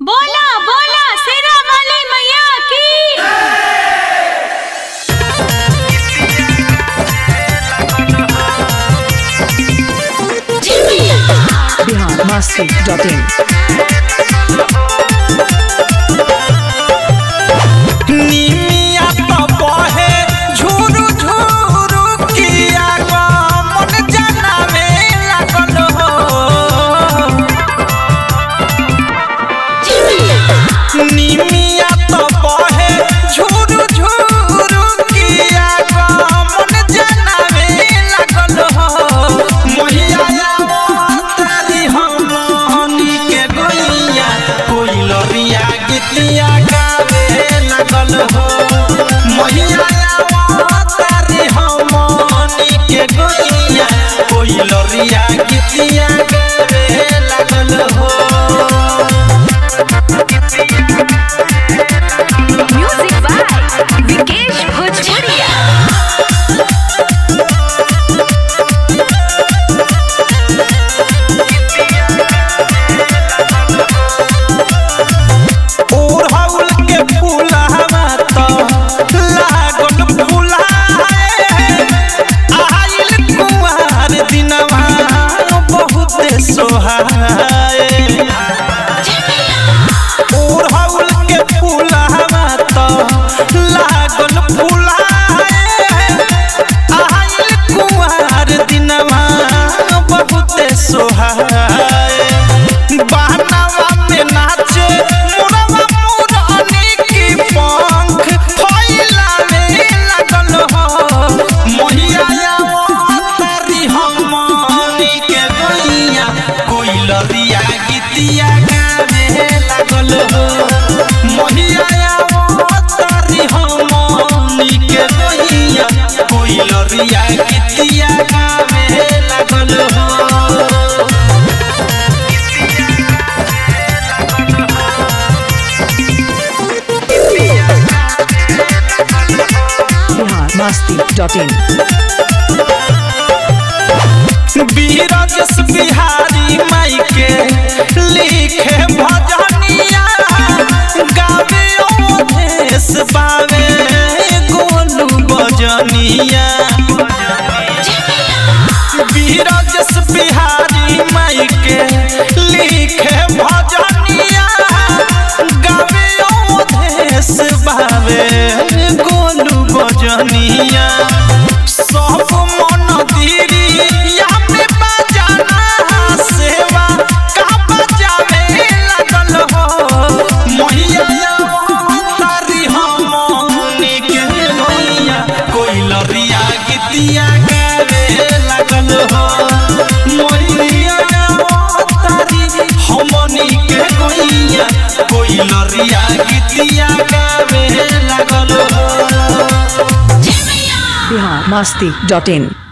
बोला बोला शेरा वाली मैया की बिहार मस्ती डॉट इन निमिया तो बहे झुरु झुरु किया गो मन जनावे लागल हो निमिया तो बहे झुरु झुरु किया गो मन जनावे लागल हो मैया तारी हमनी के गोइया कोई लरिया गीतिया गावे लागल हो मैया तारी हमनी के गोइया कोई लरिया गीतिया गावे लागल हो म्यूजिक बाय विकेश भोजपुरिया ओढ़ौल के फूलवा तो लागल फुलाए आइल कुंवार दिनवा बहुत सोहाए ओढ़ौल के फूलवा तो लागल फुलाए आइल कुंवार दिनवा बहुत सोहाए बहनावा में नाचे मुरवा मुरनी की पंख फैलाने लगल हो मैया तारी हमनी के गैया कोई लरिया गीतिया गावे लागल हो मैया तारी हमनी के गैया कोई लरिया गीतिया गावे लागल हो बिहार मस्ती डॉट इन बीरजस बिहारी माई के लिखे भजनिया गावे ओधेश बावे गोलू बजनिया बीरजस बिहारी माई के लिखे भजनिया गावे ओधेश बावे गोलू बजनिया सब मन धीरिया में बजाना सेवा का बजावे लगल हो मैया तारी हमनी के मैया कोई लरिया गीतिया गावे लगल हो मैया तारी हमनी के कोइया कोई लरिया गीतिया गावे लगल हो बिहार मस्ती डॉट इन